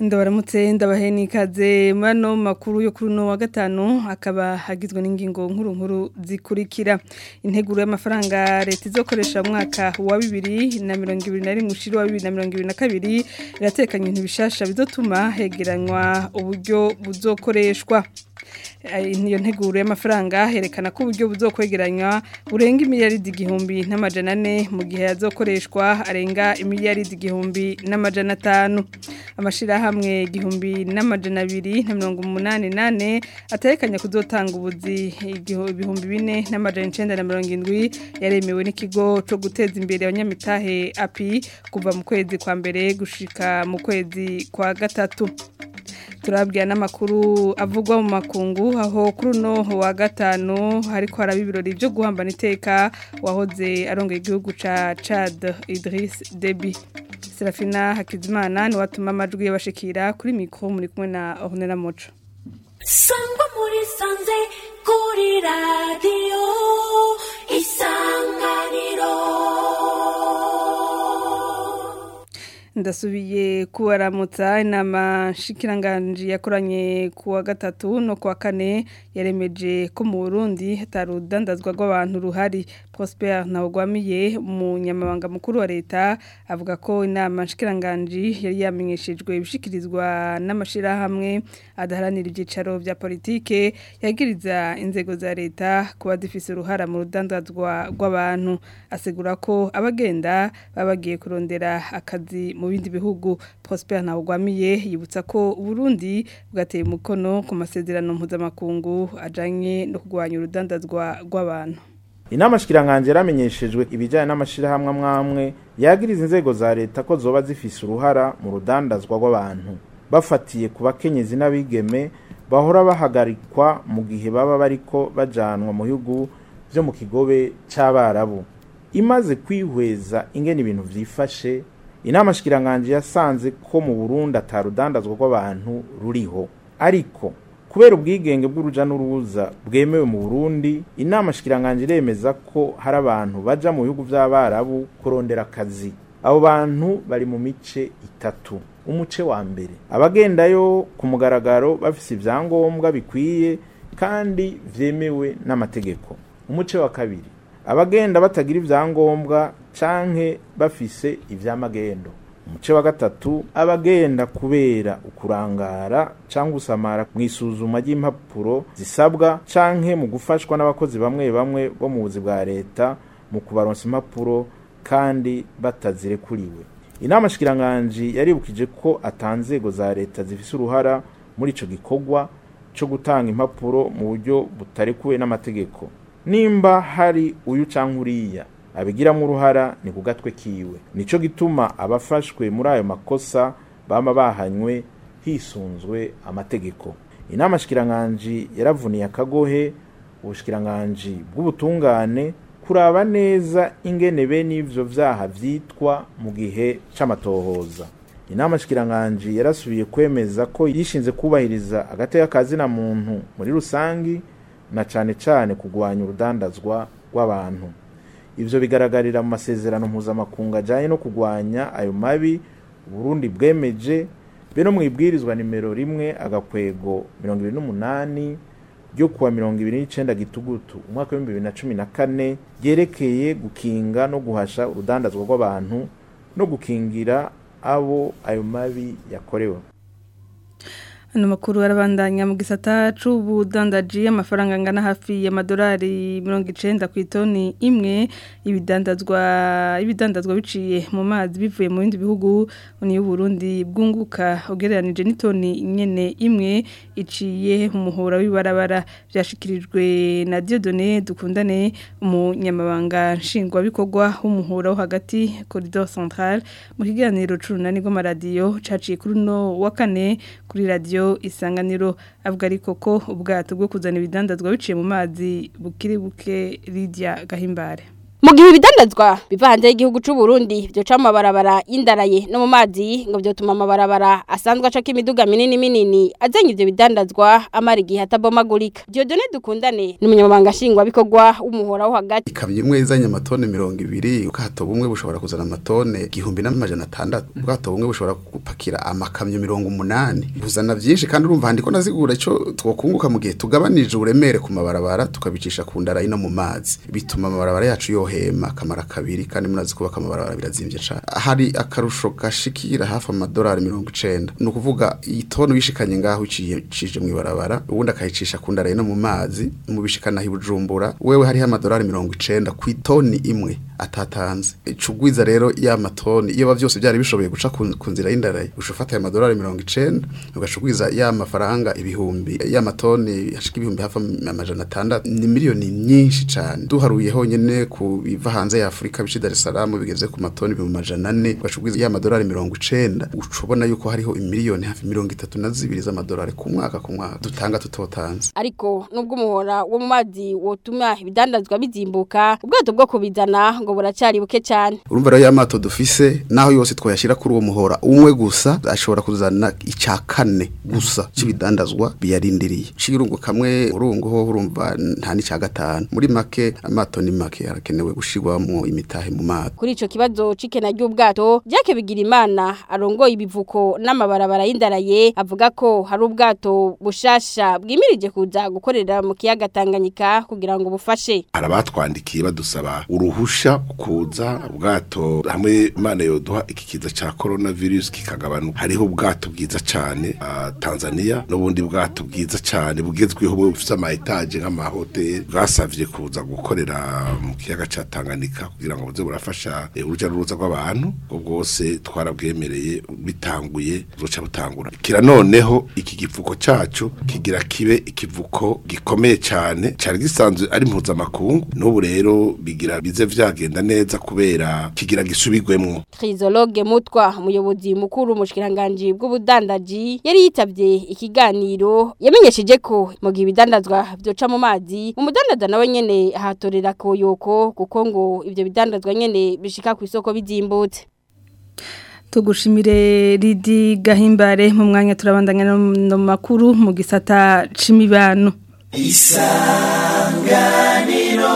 ndabaramutse ndabahe n'ikaze mano makuru yo kuri uno wa gatanu akaba hagizwe n'ingingo nkuru nkuru zikurikira integuro y'amafaranga leta izokoresha mu mwaka wa bibiri na mirongo ibiri na rimwe ushiri wa bibiri na mirongo ibiri na kabiri iratekanya ibintu bishasha bizotuma hegeranywa uburyo buzokoreshwa iyo nteguro y'amafaranga herekana ko uburyo buzokwegeranywa burenga imiliyaridi igihumbi n'amajana ane mu gihe yazokoreshwa arenga imiliyaridi igihumbi n'amajana atanu amashirahamwe igihumbi n'amajana abiri na mirongo umunani nane aterekanya kuzotanga ubuzi ibihumbi bine n'amajana icenda na mirongo indwi yaremewe n'ikigo co guteza imbere abanyamitahe api kuva mu kwezi kwa mbere gushika mu kwezi kwa gatatu turabwira n'amakuru avugwa mu makungu aho kuri uno wa gatanu hariko haraba ibirori byo guhambana iteka wahoze arongera igihugu ca Chad Idriss Deby Serafina Hakizimana ni watuma amajwi yabashikira kuri mikro muri kumwe na Ornella Mocho Sangwa muri sanze kuri radio isanganiro ndasubiye kubaramutsa inama nshikiranganji yakoranye ku wa gatatu no ku wa kane yaremeje ko mu burundi hatari urudandazwa rw'abantu ruhari prosper ntawugwamiye umunyamabanga mukuru wa leta avuga ko inama nshikiranganji yari yamenyeshejwe ibishikirizwa n'amashyirahamwe adaharanira ibyicaro bya politike yagiriza inzego za leta kuba zifise uruhara mu rudandazwa rw'abantu asigura ko abagenda baba bagiye kurondera akazi mu bindi bihugu Prosper Ntawugwamiye yibutsa ko Burundi bwateye umukono ku masezerano mpuzamakungu ajanye no kurwanya urudandazwa rw'abantu inama shikiranganje yaramenyeshejwe ibijyanye n'amashirahamwe amwamwe yagiriza inzego za leta ko zoba zifise uruhara mu rudandazwa rw'abantu bafatiye ku bakenyezi n'abigeme bahora bahagarikwa mu gihe baba bariko bajanwa mu bihugu vyo mu kigobe c'abarabu imaze kwihweza ingene ibintu vyifashe inama shikiranganje yasanze ko mu Burundi atarudandazwa rw'abantu ruriho ariko kubera ubwigenge bw'uruja n'uruza bwemewe mu Burundi inama shikiranganje iremeza ko hari abantu baja mu bihugu vy'abarabu kurondera akazi abo bantu bari mu mice itatu umuce wa mbere abagendayo ku mugaragaro bafise ivyangombwa bikwiye kandi vyemewe n'amategeko umuce wa kabiri abagenda batagira ivyangombwa canke bafise ivy'amagendo umuce wa gatatu abagenda kubera ukurangara canke usamara mu isuzuma ry'impapuro zisabwa canke mu gufashwa n'abakozi bamwe bamwe bo mu buzi bwa leta mu kubaronsa impapuro kandi batazirekuriwe inama shikiranganji yaribukije ko atanzego za leta zifise uruhara muri ico gikorwa co gutanga impapuro mu buryo butarekuwe n'amategeko nimba hari uyu canke uriya abigiramo uruhara ni ku gatwe kiwe nico gituma abafashwe muri ayo makosa bama bahanywe hisunzwe amategeko inama shikiranganje yaravuniye akagohe ubushikiranganje bw'ubutungane kuraba neza ingene be n'ivyo vyaha vyitwa mu gihe c'amatohoza inama shikiranganje yarasubiye kwemeza ko yishinze kubahiriza agateka kazina muntu muri rusangi na cane cane kugwanya urudandazwa rw'abantu ivyo bigaragarira mu masezerano mpuzamakungu ajanye no kugwanya ayo mabi Burundi bwemeje be no mwibwirizwa nimero rimwe agakwego mirongo ibiri n'umunani ryo kuwa mirongo ibiri n'icenda gitugutu umwaka w'ibihumbi bibiri na cumi na kane ryerekeye gukinga no guhasha urudandazwa rw'abantu no gukingira abo ayo mabi yakorewe Ano makuru arabandanya mu gisata c'ubudandaji amafaranga angana hafi y'amadolari 90 ku itoni imwe ibidandazwa ibidandazwa biciye mu mazi bivuye mu bindi bihugu ni Burundi bwunguka ugereranije n'itoni nyene imwe iciye mu muhora w'ibarabara byashikirijwe na Dieudonné dukundane umunyamabanga nshingwa bikorwa w'umuhora wo hagati corridor central mu kiganiro c'urunani rw'amaradiyo caciye kuri no wa kane kuri radio isanganiro avuga ariko ko ubwato bwo kuzana ibidandazwa biciye mu mazi bukiri buke Lydia Gahimbare mu gihe ibidandazwa biva hanze y'igihugu c'u Burundi byo ca mabarabara y'indaraye no mu mazi ngo byotuma amabarabara asanzwe acako imiduga minini minini azanye ivyo bidandazwa amara igihe atabomagurika Dieudonne dukundane ni umunyamabanga nshingwabikorwa w'umuhora wo hagati ikamyo imwe izanye amatone mirongo ibiri ubwato bumwe bushobora kuzana amatone igihumbi n'amajana atandatu ubwato bumwe bushobora gupakira amakamyo mirongo umunani buzana vyinshi kandi urumva handiko nazigura ico twokunguka mu gihe tugabanije uburemere ku mabarabara tukabicisha ku ndara ino mu mazi bituma amabarabara yacu yohema kamara kabiri kandi munazi kubaka amabarabara birazimvye cane hari akarusho gashikira hafi amadolari mirongo icenda ni ukuvuga itoni uyishikanye ngaho iciye mu ibarabara ubundi akayicisha ku ndara ino mu mazi mu bishikana hi Bujumbura wewe hariho amadolari mirongo icenda ku itoni imwe atatanze icugwiza rero ya matoni iyo byose byari bishoboye guca ku nzira y'indaraye ushufata ya madolari mirongo icenda ugacugwiza ya mafaranga ibihumbi ya matoni hashika ibihumbi hafi amajana atandatu ni miliyoni nyinshi cane duharuye honyene ku biva hanze ya Afrika bici Dar es Salaam bigeze ku matoni ibihumbi amajana ane ugacugwiza ya madolari mirongo icenda ucubona yuko hariho imiliyoni hafi mirongo itatu na zibiri z'amadolari ku mwaka ku mwaka dutanga tutotanze ariko nubwo umuhora wo mu mazi wotuma ibidandazwa bizimbuka ubwato bwo kubizana ngo buracari buke cyane urumva rero y'amato dufise naho yose twayashira kuri uwo muhora umwe gusa ashobora kuzana icya kane gusa c'ibidandazwa biyarindiriye cirungu kamwe urungu ho urumva nta n'icya gatanu muri make amato ni make harakenewe gushirwamo imitahe mu mato kuri ico kibazo cikena ry'ubwato Jacques Bigirimana arongoye ibivuko n'amabarabara y'indaraye avuga ko hari ubwato bushasha bwimirije kuza gukorera mu kiyaga Tanganyika kugira ngo bufashe arabatwandikiye badusaba uruhusha kuza ubwato hamwe imana yoduha iki kiza ca coronavirus kikagabanuka hariho ubwato bwiza cane uh, Tanzania n'ubundi bwato bwiza cane bugezweho bufite ama etage nk'amahoteli bwasavye kuza gukorera mu kiyaga ca Tanganyika kugira ngo buze burafasha uruja n'uruza rw'abantu ubwo bwose twarabwemereye bitanguye buzoca butangura kira noneho iki givuko cacu kigira kibe ikivuko gikomeye cane cari gisanzwe ari mpuzamakungu n'ubu rero bigira bize vyagenda neza kubera kigira gisubirwemwo Trizologue Mutwa umuyobozi mukuru mushikiranganje bw'ubudandaji yari yitavye ikiganiro yamenyesheje ko mu gihe ibidandazwa byoca mu mazi umudandaza nawe nyene ahatorera koyoko kuko ngo ivyo bidandazwa nyene bishika ku isoko bizimbutse tugushimire Lidi Gahimbare mu mwanya turabandanya no makuru mu gisata c'imibano isanganiro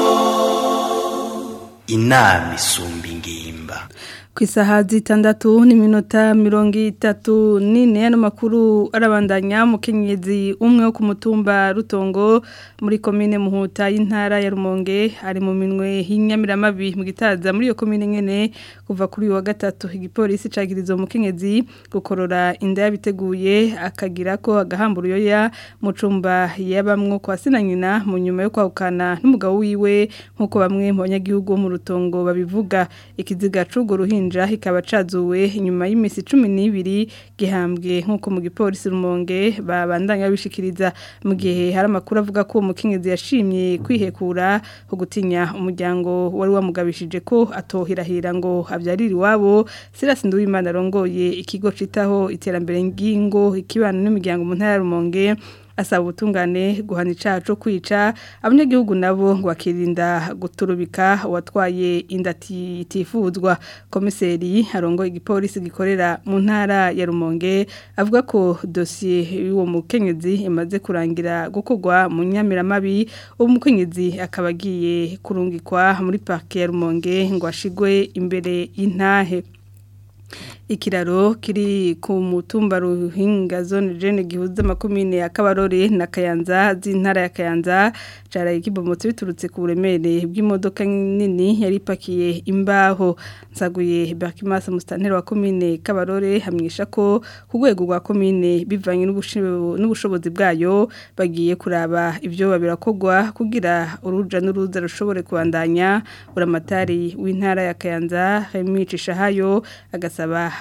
inama isumba ingimba ku isaha zitandatu n'iminota mirongo itatu n'ine ano makuru arabandanya umukenyezi umwe wo ku mutumba rutongo muri komine muhuta y'intara ya rumonge ari mu minwe y'inyamiramabi mu gitaza muri iyo komine nyene kuva kuri uyu wa gatatu igipolisi cagiriza umukenyezi gukorora inda yabiteguye akagira ko agahambura uyoya mu cumba yabamwo kwa sina nyina mu nyuma yo kwahukana n'umugabo wiwe nk'uko bamwe mu banyagihugu bo mu rutongo babivuga ikiziga c'urwo ruhinja ruhinja hikaba cazuwe inyuma y'imisi 12 gihambwe nkuko mu gipolisi rumonge babandanya bishikiriza mu gihe hari amakuru avuga ko umukenyezi yashimye kwihekura ho gutinya umuryango wari wamugabishije ko atohirahira ngo avyarira iwabo Silas Nduwimana arongoye ikigo citaho iterambere ngingo ikibano n'imiryango mu ntara ya rumonge asaba ubutungane guhana icaha cyo kwica abanyagihugu nabo ngo bakirinda guturubika uwatwaye inda itifuzwa komiseri arongo igipolisi gikorera mu ntara ya rumonge avuga ko dosiye y'uwo mukenyezi imaze kurangira gukorwa mu nyamiramabi uwo mukenyezi akaba agiye kurungikwa muri parike ya rumonge ngo ashigwe imbere y'intahe ikiraro kiri ku mutumba ruhinga zone jene gihuza makomine ya Kabarore na Kayanza z'intara ya Kayanza caraye kibomotse biturutse ku buremere bw'imodoka nini yari pakiye imbaho nsaguye Bakimasa mustantero wa komine Kabarore hamwisha ko ku rwego rwa komine bivanye n'ubushobozi bwayo bagiye kuraba ivyo babirakogwa kugira uruja n'uruza rushobore kubandanya uramatari w'intara ya Kayanza Remicisha hayo agasaba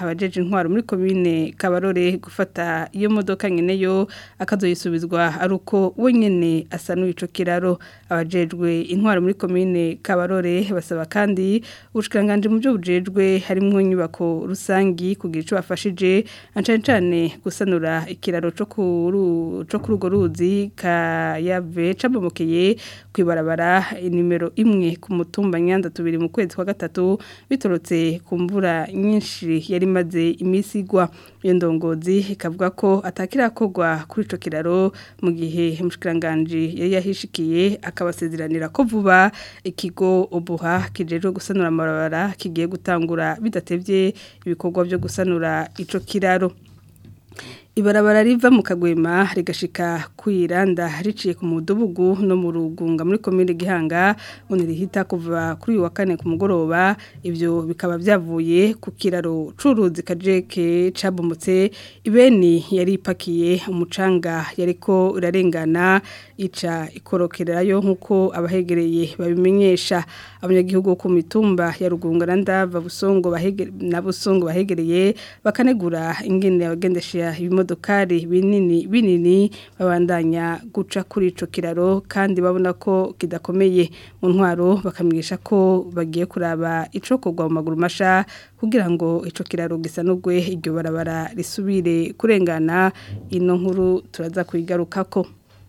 abajeje intwaro muri komine Kabarore gufata iyo modoka nyene yo akazoyisubizwa ari uko we nyene asanuye ico kiraro abajejwe intwaro muri komine Kabarore basaba kandi ubushikiranganje mu byo bujejwe harimwo inyubako rusangi kugira ico bafashije ancane cane gusanura ikiraro co kuru co kuri urwo ruzi kayave cabomokeye kwibarabara nimero imwe ku mutumba nyanda tubiri mu kwezi kwa gatatu bitorotse ku mvura nyinshi yari maze imisi igwa iyo ndongozi ikavuga ko atakirakorwa kuri ico kiraro mu gihe umushikiranganje yari yahishikiye akabasezeranira ko vuba ikigo obuha kijejwe gusanura amabarabara kigiye gutangura bidatevye ibikorwa byo gusanura ico kiraro Ibarabara riva mu kagwema rigashika kwiranda riciye ku mudubugu no mu rugunga muri komine Gihanga undi rihita kuva kuri uyu wa kane ku mugoroba ivyo bikaba byavuye ku kiraro curuzi kajeke cabomotse ibeni yari ipakiye umucanga yariko urarengana ica ikorokerayo nkuko abahegereye babimenyesha abanyagihugu ku mitumba ya rugunga na ndava busongo bahegere na busongo bahegereye bakanegura ingene abagendesha ibimodokari binini binini babandanya guca kuri ico kiraro kandi babona ko kidakomeye mu ntwaro bakamigisha ko bagiye kuraba ico kogwa mu maguru masha kugira ngo ico kiraro gisanurwe iryo barabara risubire kurengana ino nkuru turaza kuyigarukako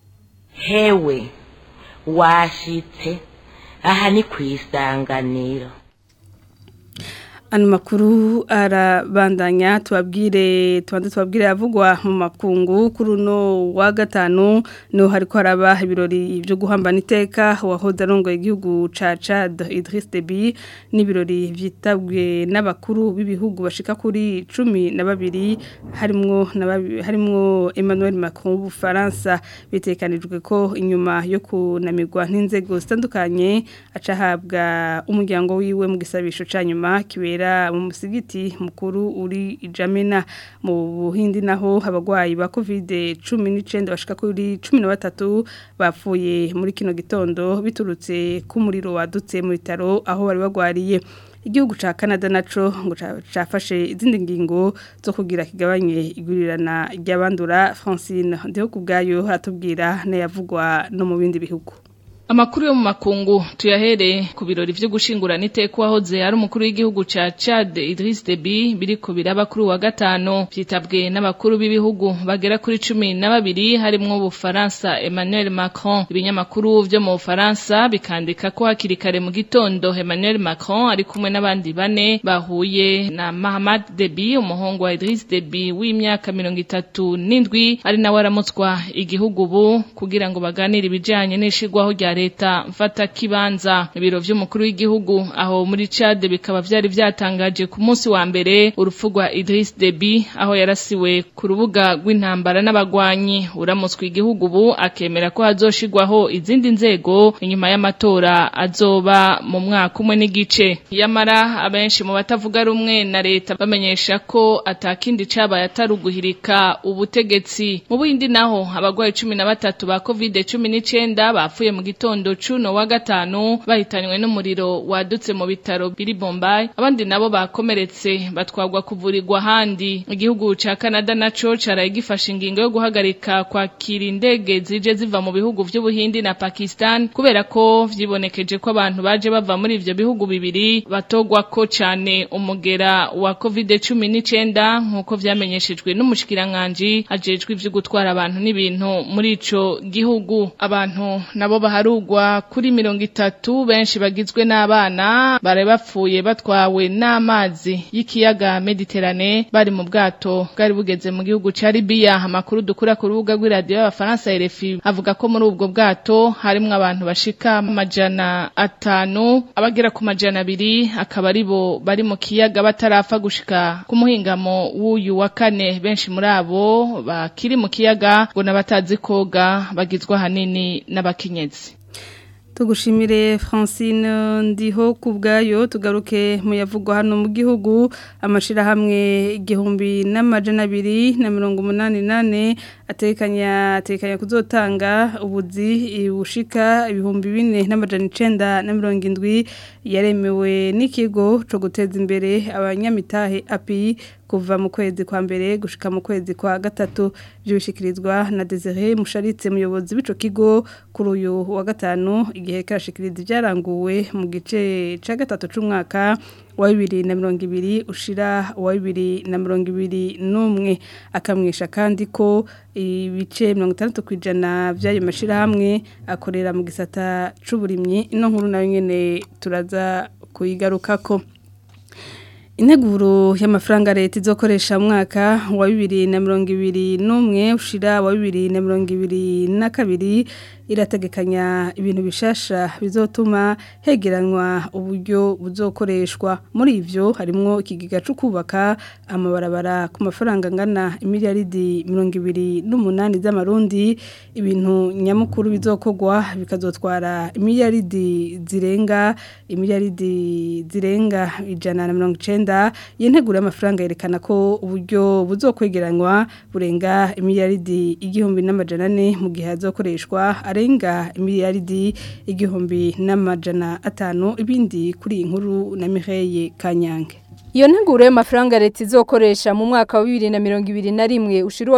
hewe washitse aha ni ku isanganiro Ano makuru arabandanya tubabwire tubanze tubabwire yavugwa mu makungu kuri uno wa gatanu no hariko haraba ibirori byo guhambana iteka wahoze arongoye igihugu ca Chad Idriss Deby n'ibirori vyitabwe n'abakuru b'ibihugu bashika kuri cumi na babiri harimwo harimwo Emmanuel Macron w'Ubufaransa bitekanijwe ko inyuma yo kunamirwa n'inzego zitandukanye acahabwa umuryango wiwe mu gisabisho ca nyuma kibera mu musigiti mukuru uri Jamena mu Buhindi naho abagwayi ba Covid 19 bashika kuri 13 bapfuye muri kino gitondo biturutse ku muriro wadutse mu bitaro aho bari bagwariye igihugu ca Canada naco ngo cafashe izindi ngingo zo kugira kigabanye igurirana ry'abandura Francine ndeho kubgayo hatubwira nayavugwa no mu bindi bihugu Amakuru yo mu makungu tuyahere ku birori vyo gushingurana iteka wahoze ari umukuru w'igihugu ca Chad Idriss Deby biriko biraba kuri wa gatano vyitabwe n'abakuru b'ibihugu bagera kuri cumi na babiri harimwo Ubufaransa Emmanuel Macron ibinyamakuru vyo mu Bufaransa bikandika ko hakiri kare mu gitondo Emmanuel Macron ari kumwe n'abandi bane bahuye na Mahamad Deby umuhungu wa Idriss Deby w'imyaka mirongo itatu n'indwi ari nawe aramutswa igihugu ubu kugira ngo baganire ibijanye n'ishigwaho rya leta mfata kibanza ibiro vy'umukuru w'igihugu aho muri Chad bikaba vyari vyatangaje ku munsi wa mbere urupfu rwa Idriss Deby aho yarasiwe ku rubuga rw'intambara n'abagwanyi uramutswe igihugu ubu akemera ko hazoshigwaho izindi nzego inyuma y'amatora azoba mu mwaka umwe n'igice yamara abenshi mu batavuga rumwe na leta bamenyesha ko atakindi cabaye atari uguhirika ubutegetsi mu bindi naho abagwayi cumi na batatu ba covid cumi n'icenda bapfuye mu gitondo cuno wa gatanu bahitanywe n'umuriro wadutse mu bitaro biri Bombay abandi nabo bakomeretse batwagwa kuvurirwa ahandi igihugu ca Canada naco caraye gifashe ingingo yo guhagarika kwakira indege zije ziva mu bihugu vy'Ubuhindi na Pakistan kubera ko vyibonekeje ko abantu baje bava muri ivyo bihugu bibiri batogwa ko cane umugera wa COVID-19 nkuko vyamenyeshejwe n'umushikiranganje ajejwe ivyo gutwara abantu n'ibintu muri ico gihugu abantu nabo baharugwa kuri mirongo itatu benshi bagizwe n'abana bari bapfuye batwawe n'amazi y'ikiyaga Mediterane bari mu bwato bwari bugeze mu gihugu ca Libya amakuru dukura ku rubuga rw'iradiyo y'abafaransa RFI avuga ko muri ubwo bwato harimwo abantu bashika amajana atanu abagera ku majana abiri akaba ari bo bari mu kiyaga batarapfa gushika ku muhingamo w'uyu wa kane benshi muri abo bakiri mu kiyaga ngo n'abatazi koga bagizwe ahanini n'abakenyezi tugushimire Francine ndiho kubgayo tugaruke mu yavugwa hano mu gihugu amashirahamwe igihumbi n'amajana abiri na mirongo umunani nane atekanya atekanya kuzotanga ubuzi bushika ibihumbi bine n'amajana icenda na mirongo indwi yaremewe n'ikigo co guteza imbere abanyamitahe API kuva mu kwezi kwa mbere gushika mu kwezi kwa gatatu byubishikirizwa na Desire Musharitse muyobozi w'ico kigo kuri uyu wa gatanu igihe karashikiriza ibyaranguwe mu gice ca gatatu c'umwaka wa bibiri na mirongo ibiri ushira wa bibiri na mirongo ibiri n'umwe akamwisha kandi ko ibice mirongo itandatu ku ijana by'ayo mashyirahamwe akorera mu gisata c'uburimyi ino nkuru nayo nyene turaza kuyigarukako integuro y'amafaranga leta izokoresha mwaka wa bibiri na mirongo ibiri n'umwe ushira wa bibiri na mirongo ibiri na kabiri irategekanya ibintu bishasha bizotuma hegeranywa uburyo buzokoreshwa muri ivyo harimwo ikigega cyo kubaka amabarabara ku mafaranga angana imiliyaridi mirongo ibiri n'umunani z'amarundi ibintu nyamukuru bizokogwa bikazotwara imiliyaridi zirenga imiliyaridi zirenga ijana na mirongo icenda iyo nteguro y'amafaranga yerekana ko uburyo buzokwegeranywa burenga imiliyaridi igihumbi n'amajana ane mu gihe hazokoreshwa arenga imiliyaridi igihumbi n'amajana atanu ibindi kuri iyi nkuru na Mireille Kanyange Iyo nteguro y'amafaranga leta izokoresha mu mwaka wa 2021 ushira wa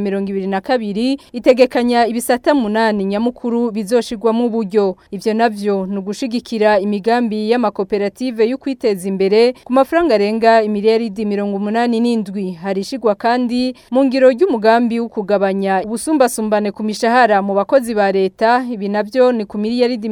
2022 itegekanya ibisata munani nyamukuru bizoshirwa mu buryo ivyo navyo nugushigikira imigambi y'amakoperative yo kwiteza imbere ku mafaranga arenga imiliyaridi 87 harishigwa kandi mu ngiro ry'umugambi wo kugabanya ubusumbasumbane ku mishahara mu bakozi ba leta ibi navyo ni ku miliyaridi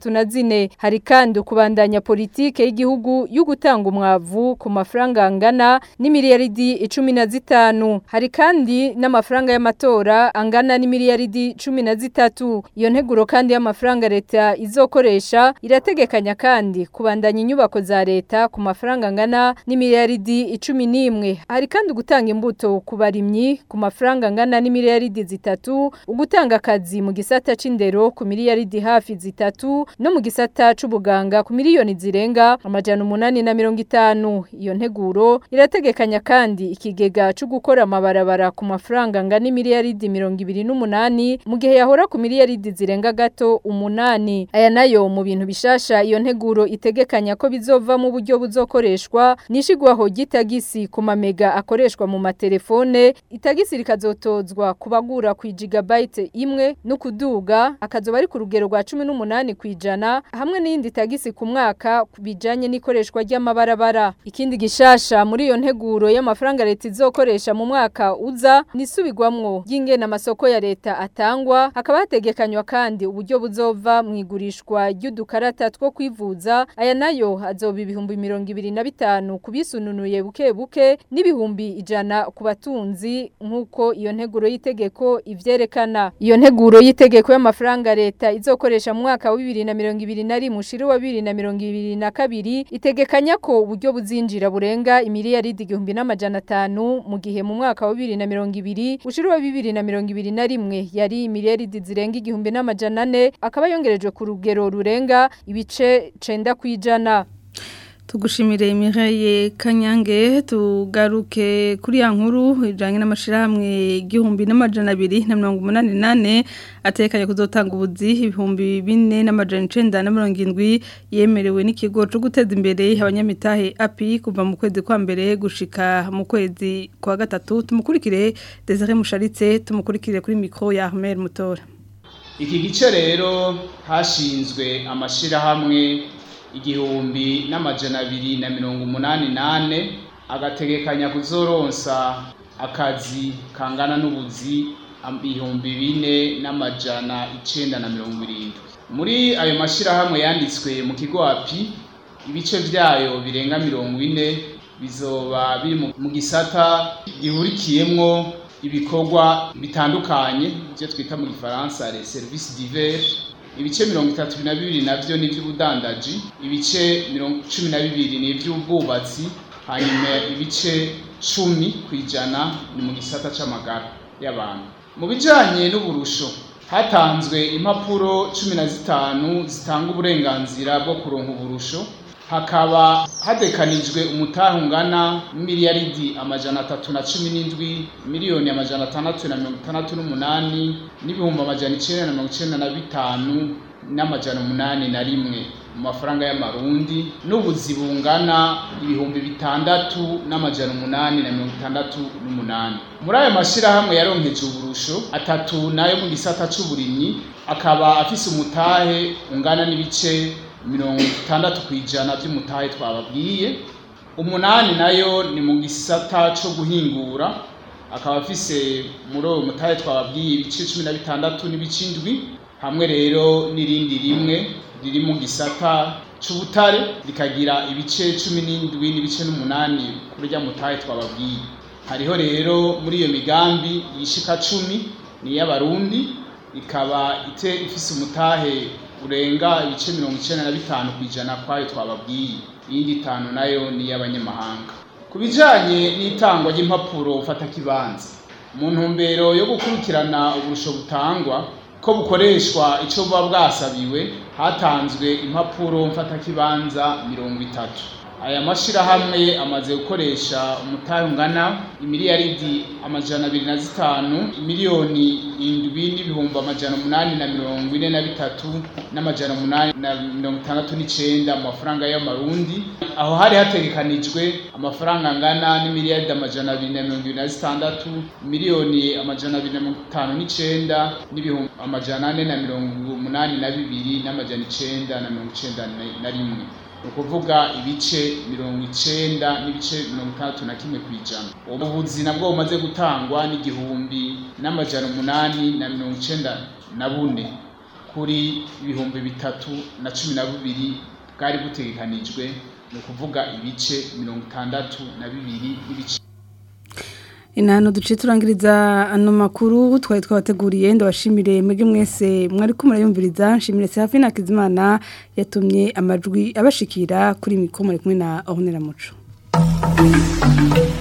34 hari kandi kubandanya politike y'igihugu yo gutanga umwavu ku mafaranga angana n'imiliyaridi icumi na zitanu hari kandi n'amafaranga y'amatora angana n'imiliyaridi cumi na zitatu iyo nteguro kandi y'amafaranga leta izokoresha irategekanya kandi kubandanya inyubako za leta ku mafaranga angana n'imiliyaridi icumi n'imwe hari kandi gutanga imbuto ku barimyi ku mafaranga angana n'imiliyaridi zitatu ugutanga akazi mu gisata c'indero ku miliyaridi hafi zitatu no mu gisata c'ubuganga ku miliyoni zirenga amajana umunani na mirongo itanu iyo nteguro irategekanya kandi ikigega cyo gukora amabarabara ku mafaranga angana imiliyaridi mirongo ibiri n'umunani mu gihe yahora ku miliyaridi zirenga gato umunani aya nayo mu bintu bishasha iyo nteguro itegekanya ko bizova mu buryo buzokoreshwa nishigwaho gitagisi ku mamega akoreshwa mu matelefone itagisi rikazotozwa kubagura ku gigabyte imwe no kuduga akazoba ari ku rugero rwa 18 kwijana hamwe n'iyindi tagisi ku mwaka bijanye n'ikoreshwa ry'amabarabara ikindi gishasha muri iyo nteguro y'amafaranga leta izokoresha mu mwaka uza nisubigwamwo y'ingena amasoko ya leta atangwa hakaba hategekanywa kandi uburyo buzova mu igurishwa ry'udukarata two kwivuza aya nayo azoba ibihumbi mirongo ibiri na bitanu kubisununuye buke buke n'ibihumbi ijana ku batunzi nk'uko iyo nteguro y'itegeko ivyerekana iyo nteguro y'itegeko y'amafaranga leta izokoresha mu mwaka wa bibiri na mirongo ibiri na rimwe ushira wa bibiri na mirongo ibiri na kabiri itegekanya ko uburyo buzinjira burenga imiliyaridi igihumbi n'amajana atanu mu gihe mu mwaka wa bibiri na mirongo ibiri ushira wa bibiri na mirongo ibiri na rimwe yari imiliyaridi zirenga igihumbi n'amajana ane akaba yongerejwe ku rugero rurenga ibice cenda kwijana tugushimire Mireille Kanyange tugaruke kuri ya nkuru ijanye n'amashirahamwe igihumbi n'amajana abiri na mirongo umunani nane atekanye kuzotanga ubuzi ibihumbi bine n'amajana icenda na mirongo indwi yemerewe n'ikigo co guteza imbere abanyamitahe API kuva mu kwezi kwa mbere gushika mu kwezi kwa gatatu tumukurikire Desire Musharitse tumukurikire kuri micro ya Ahmed Mutora iki gice rero hashinzwe amashirahamwe igihumbi n'amajana abiri na mirongo umunani nane agategekanya kuzoronsa akazi kangana n'ubuzi ibihumbi bine n'amajana icenda na mirongo irindwi muri ayo mashirahamwe yanditswe mu kigo api ibice vyayo birenga mirongo ine bizoba biri mu gisata gihurikiyemwo ibikorwa bitandukanye ivyo twita mu gifaransa les services divers ibice mirongo itatu na bibiri navyo ni ivy'ubudandaji ibice cumi na bibiri ni ivy'ubwubatsi hanyuma ibice cumi ku ijana ni mu gisata c'amagara y'abantu mu bijanye n'uburusho hatanzwe impapuro cumi na zitanu zitanga uburenganzira bwo kuronka uburusho hakaba hadekanijwe umutahe ungana miliyaridi amajana atatu na cumi n'indwi miliyoni amajana atandatu na mirongo itandatu n'umunani n'ibihumbi amajana icenda na mirongo icenda na bitanu n'amajana umunani na rimwe mu mafaranga y'amarundi n'ubuzi bungana ibihumbi bitandatu n'amajana umunani na mirongo itandatu n'umunani muri ayo mashyirahamwe yaronkeje uburusho atatu nayo mu gisata c'uburimyi akaba afise umutahe ungana n'ibice mirongo itandatu ku ijana by'umutahe twababwiye umunani nayo ni mu gisata co guhingura akaba afise muri uwo mutahe twababwiye ibice cumi na bitandatu n'ibice indwi hamwe rero n'irindi rimwe riri mu gisata c'ubutare rikagira ibice cumi n'indwi n'ibice n'umunani kuri rya mutahe twababwiye hariho rero muri iyo migambi yishika cumi ni iy'abarundi ikaba ite ifise umutahe urenga ibice mirongo icenda na bitanu ku ijana kwayo twababwiye iyindi itanu nayo ni iy'abanyamahanga ku bijanye n'itangwa ry'impapuro mfatakibanza mu ntumbero yo gukurikirana uburusho butangwa ko bukoreshwa icyo buba bwasabiwe hatanzwe impapuro mfatakibanza mirongo itatu aya mashyirahamwe amaze gukoresha umutahe ungana imiliyaridi amajana abiri na zitanu miliyoni indwi n'ibihumbi amajana umunani na mirongo ine na bitatu n'amajana umunani na mirongo itandatu n'icenda mu mafaranga y'amarundi aho hari hategekanijwe amafaranga angana n'imiliyaridi amajana abiri na mirongo ibiri na zitandatu miliyoni amajana abiri na mirongo itanu n'icenda n'ibihumbi amajana ane na mirongo umunani na bibiri n'amajana icenda na mirongo icenda na- na rimwe ni ukuvuga ibice mirongo icenda n'ibice mirongo itandatu na kimwe ku ijana ubuvuzi nabwo bumaze gutangwa n'igihumbi n'amajana umunani na mirongo icenda na bune kuri ibihumbi bitatu na cumi na bibiri bwari butegekanijwe ni ukuvuga ibice mirongo itandatu na bibiri n'ibice inano duce turangiriza ano makuru twari twabateguriye ndabashimire mwebwe mwese mwari ko murayumviriza nshimire Serafina Hakizimana yatumye amajwi abashikira kuri mikoro muri kumwe na Ornella Muco